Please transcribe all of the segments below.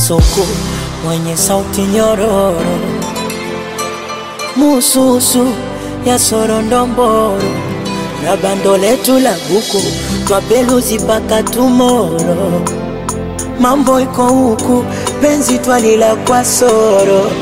kasuku mwenye sauti nyororo, mususu ya sorondomboro na bando letu la buku twapeluzi mpaka tumoro. Mambo iko huku, penzi twalila kwa soro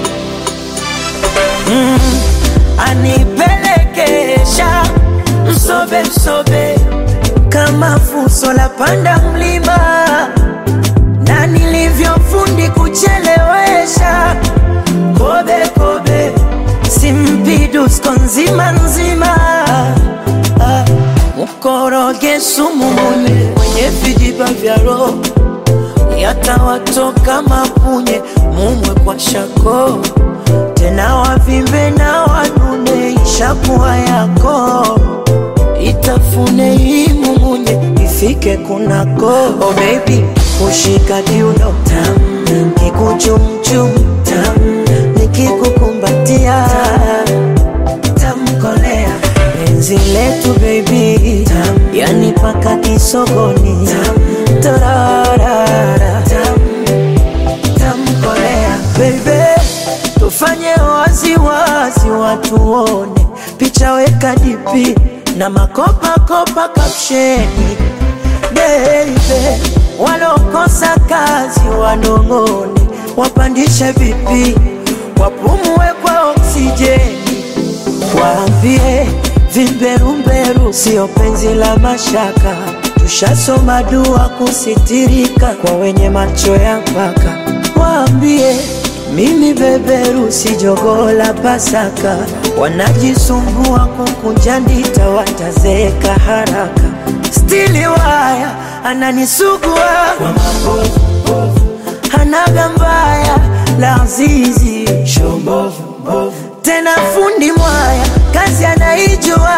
mm, anipelekesha msobe msobe kama fuso la panda mlima na nilivyofundi kuchelewesha kobe kobe simpidusko nzima nzima ah, mkoroge sumu mwenye mwenye vijiba vya roho yatawatoka mapunye mumwe kwa shako tena wavimbe na wanune ishakuwa yako itafune hii mumunye ifike kunako oh baby kushika kiuno tam kikuchumchum tam nikikukumbatia tamkolea penzi letu baby tam yani paka kisogoni tam torarara tam tamkolea baby tufanye waziwazi watu wone picha weka dipi na makopakopa kapsheni beibe walokosa kazi wanong'one wapandishe vipi wapumue kwa oksijeni waambie vimberumberu sio penzi la mashaka tushasoma dua kusitirika kwa wenye macho ya mpaka waambie mimi beberu si jogoo la Pasaka, wanajisumbua kukunja ndita, watazeeka haraka. Stili waya ananisugua kwa mabovu, hanaga mbaya la zizi tena fundi mwaya kazi anaijua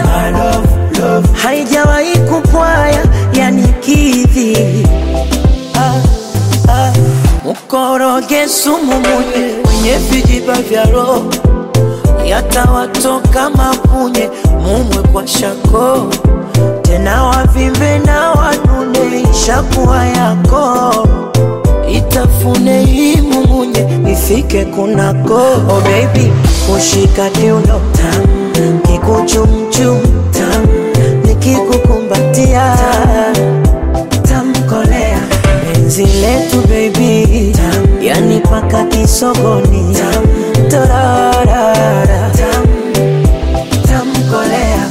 haijawahi kupwaya yani kidhi ah, ah. Mkoroge sumu munye mwenye vijiba vya roho yatawatoka mapunye mumwe kwa shako tena wavimbe na wanune ishakuwa yako itafune hii mumunye ifike kunako oh baby kushika kiuno tam kikuchumchum tam nikikukumbatia tamkolea penzi letu baby tam yani paka kisogoni tam torarara tam tamkolea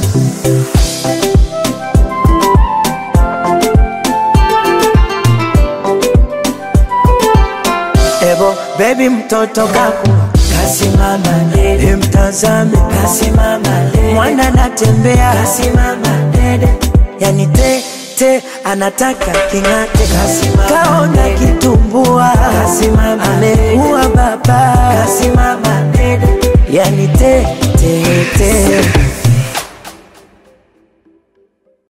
Ebo baby mtoto kaku kasimama dede, mtazame kasimama dede, mwana anatembea kasimama dede, yani te te anataka king'ate, kasimama kaona kitumbua, kasimama amekuwa baba, kasimama dede, yani te te te